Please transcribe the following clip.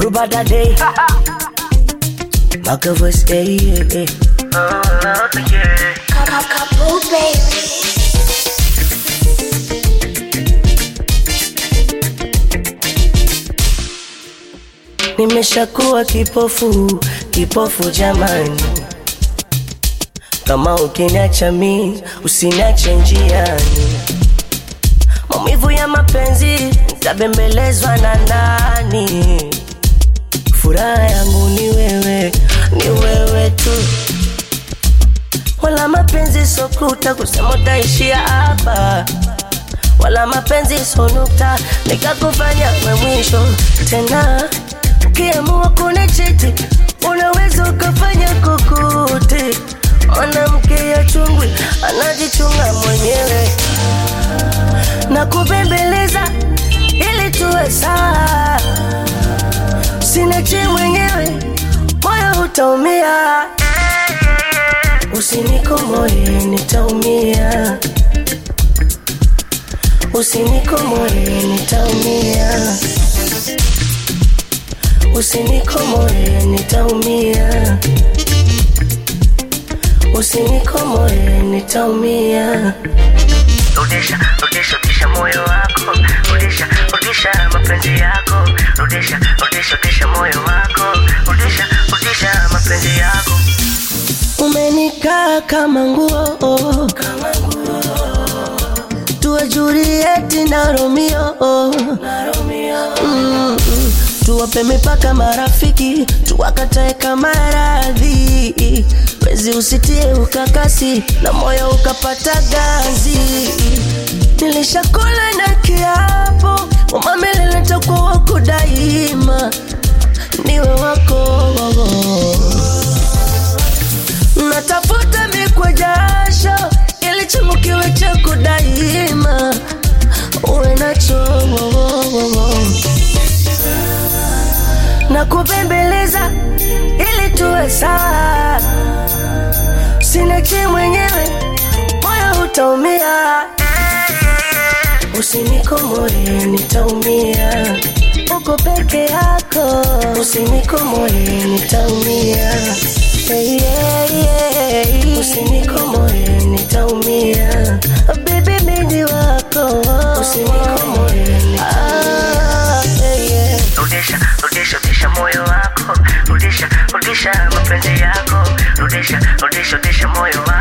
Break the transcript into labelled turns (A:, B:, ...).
A: Rubada day. Maka voice, eh, eh, eh.
B: Couple baby.
A: Nimeshakuwa kipofu, kipofu jamani. Kama ukiniacha mi, usiniache njiani. Maumivu ya mapenzi, nitabembelezwa na nani? Furaha yangu ni wewe, ni wewe tu. Wala mapenzi sokuta kusema utaishia hapa, wala mapenzi sonukta nikakufanya we mwisho tena. Ukiamua kunichiti, unaweza ukafanya kokote. Mwanamke ya chungwi anajichunga mwenyewe na kubembeleza ili tuwe sawa. Usiniache mwenyewe, moyo utaumia. Usinikomoe, nitaumia. Usinikomoe, nitaumia. Usinikomoe, nitaumia. Usinikomoe, nitaumia.
C: Rudisha, rudisha, rudisha moyo wako, rudisha, rudisha mapenzi yako, rudisha, rudisha, rudisha moyo wako, rudisha, rudisha mapenzi yako.
A: Umenikaa kama nguo, tuwe Julieti na Romeo, Mm, mm. tuwape mipaka marafiki, tuwakatae kama radhi, wezi usitie ukakasi na moyo ukapata ganzi. Nilishakula na kiapo kwamba milele nitakuwa wako daima, niwe wako natafuta mikwa jasho ili changu kiwe chako daima, uwe nacho na kubembeleza ili tuwe sawa. Usiniache mwenyewe, moyo utaumia. Usinikomoe, nitaumia. Uko peke yako, usinikomoe, nitaumia. Hey, yeah, yeah. Usinikomoe, nitaumia. Baby, mimi wako, usinikomoe, nitaumia. Hey, yeah.
C: Rudisha, rudisha, rudisha moyo wako, rudisha, rudisha mapenzi yako, rudisha, rudisha, rudisha moyo wako.